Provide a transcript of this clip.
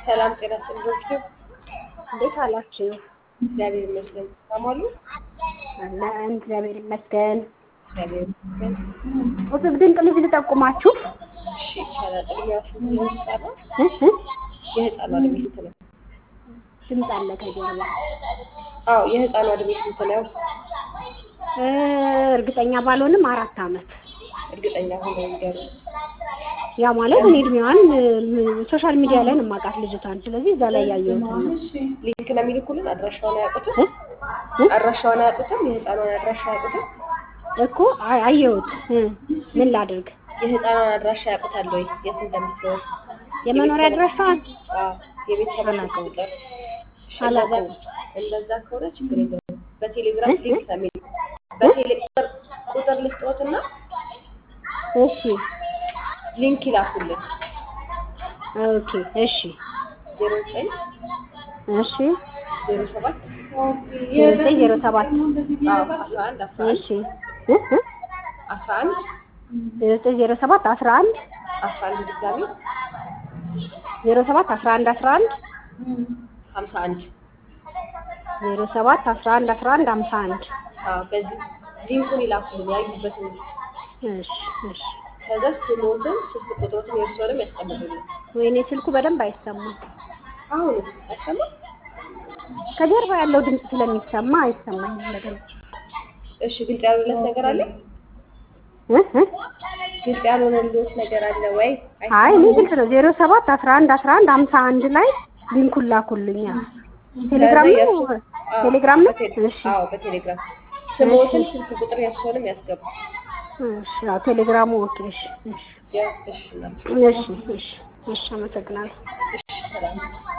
ሰላም ጤና ይስጥልኝ። እንዴት አላችሁ? እግዚአብሔር ይመስገን። ሰማሉ አለን እግዚአብሔር ይመስገን። እግዚአብሔር ይመስገን። እጽብ ድንቅ ልጅ ልጠቁማችሁ። እሺ ይቻላል። እድሜዋ ስንት ነው? ህጻኗ እ እ የህፃኗ እድሜ ስንት ነው? ድምፅ አለ ከጀርባ። አዎ የህፃኗ እድሜ ስንት ነው? እ እርግጠኛ ባልሆንም አራት ዓመት እርግጠኛ ሆነው ይንገሩ። ያ ማለት እኔ እድሜዋን እ ሶሻል ሚዲያ ላይ ነው የማውቃት ልጅቷን። ስለዚህ እዛ ላይ ያየሁት ነው ሊንክ ነው የሚልኩልን። አድራሻውን አያውቁትም? እ እ አድራሻውን አያውቁትም? የህፃኗን አድራሻ አያውቁትም? እኮ አይ- አየሁት እ ምን ላድርግ? የህፃኗን አድራሻ ያውቁታል ወይ? የት እንደምትኖር? የመኖሪያ አድራሻዋን አዎ የቤተሰብ አላውቀውም። ቁጥር። እሺ፣ አላውቀውም። እንደዛ እንደዛ ከሆነ ችግር የለውም። በቴሌግራም እ? ሊንክ ነው የሚልኩ። በቴሌ ቁጥር ቁጥር ልስጥዎትና እሺ ሊንክ ይላኩልን። ኦኬ እሺ ዜሮ ዘጠኝ እሺ ዜሮ ሰባት ዜሮ ዘጠኝ ዜሮ ሰባት አዎ አስራ አንድ አስራ አንድ እሺ እ እ አስራ አንድ ዜሮ ዘጠኝ ዜሮ ሰባት አስራ አንድ አስራ አንድ ድጋሚ ዜሮ ሰባት አስራ አንድ አስራ አንድ ሀምሳ አንድ ዜሮ ሰባት አስራ አንድ አስራ አንድ ሀምሳ አንድ አዎ በዚህ ሊንኩን ይላኩልን ያዩበትን እሺ እሺ ከዛ ስሞትን ስልክ ቁጥሮትን የእርስዎንም ያስቀምጡልን። ወይኔ ስልኩ በደንብ አይሰማም። አሁን አይሰማም? ከጀርባ ያለው ድምፅ ስለሚሰማ አይሰማኝም በደንብ። እሺ ግልጽ ያልሆነለት ነገር አለ? እ እ ግልጽ ያልሆነለት ነገር አለ ወይ? አይ እኔ ግልጽ ነው። ዜሮ ሰባት አስራ አንድ አስራ አንድ ሀምሳ አንድ ላይ ሊንኩን ላኩልኛ። ቴሌግራም ነው ቴሌግራም ነው። እሺ አዎ በቴሌግራም ስሞትን ስልክ ቁጥር የእርስዎንም ያስገቡ። እሺ አዎ ቴሌግራሙ ኦኬ። እሺ እሺ ያ እሺ እናት እሺ እሺ እሺ አመሰግናለሁ። እሺ ሰላም